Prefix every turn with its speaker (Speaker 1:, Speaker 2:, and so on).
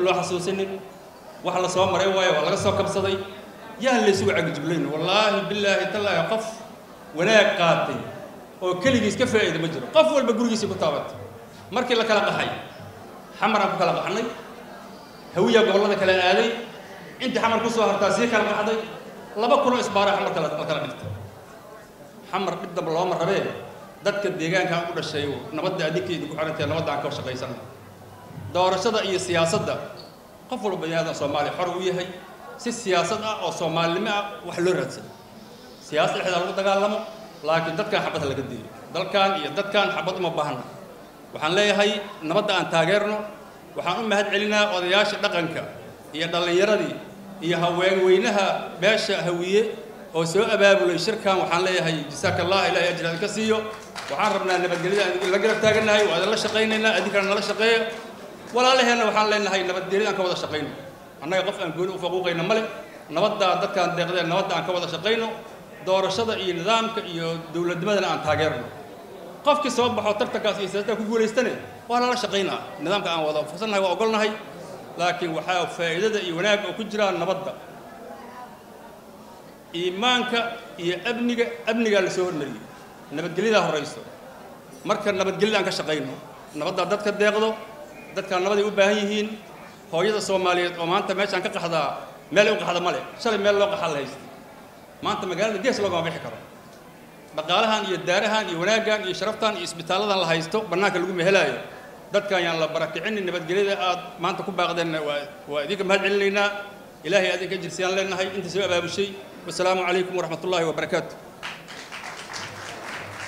Speaker 1: loo xasuusinin wax la soo maray waayo waa laga soo kabsaday yaan laysugu cagijuglayn wallaahi bilaahi tallaahi qof wanaag qaatay oo keligiis ka faa'iida ma jiro qof walba gurigiisii ku taabatay markii la kala qaxay xamaraan ku kala qaxnay hawiyaa gobollada kala aaday intii xamar ku soo hartaa sii kala qaxday laba kunoo isbaara xamar kala la kala dhigtay xamar dhib damba looma rabee dadka deegaankan u dhashay nabadda adinkeeda ku xirantee nabadda aan ka shaqaysana doorashada iyo siyaasadda qof walba bani aadan soomaaliya xor u yahay si siyaasad ah oo soomaalinimo ah wax loo raadsado siyaasad dhexdaa lagu dagaalamo laakiin dadkan xabad laga deeyo dalkan iyo dadkan xabad uma baahna waxaan leeyahay nabadda aan taageerno waxaan u mahad celinaa odayaasha dhaqanka iyo dhallinyaradii iyo haweenweynaha beesha hawiye oo soo abaabulay shirkan waxaan leeyahay jasaaka allah ilahay ajir idinka siiyo waxaan rabnaa nabadgelyada aan la garab taagannahay waa idinla shaqaynaynaa idinkana nala shaqeeya walaalaheenna waxaan leenahay nabadgelyada aan ka wada shaqayno annaga qof aan gooni u faquuqayna male nabaddaa dadkaan deeqdee nabadda aan ka wada shaqayno doorashada iyo nidaamka iyo dowladnimadana aan taageerno qofkii soo baxo tartankaas iyo siyaasada ku guulaystane waa lala shaqaynaa nidaamka aan wada fursannahay waa ogolnahay laakiin waxaa faa'iidada iyo wanaagga oo ku jiraa nabadda iimaanka iyo amniga amnigaa la soo hormariyey nabadgelyadaa horayso marka nabadgelyada aan ka shaqayno nabaddaa dadka deeqdo dadkaan nabaday u baahan yihiin hooyada soomaaliyeed oo maanta meeshaan ka qaxdaa meelay u qaxda male shalay meel loo qaxaa la haysta maanta magaalada gees loogama bixi karo dhaqaalahan iyo daarahan iyo wanaaggan iyo sharaftan iyo isbitaalladan la haysto bannaanka lagu mehelaayo dadkan yaan la barakicinin nabadgelyada aad maanta ku baaqdeenna waa waa idinka mahad celinaynaa ilaahay adinka jirsiyaan leenahay inta soo abaabushay wasalaamu calaykum waraxmat ullaahi wabarakaatu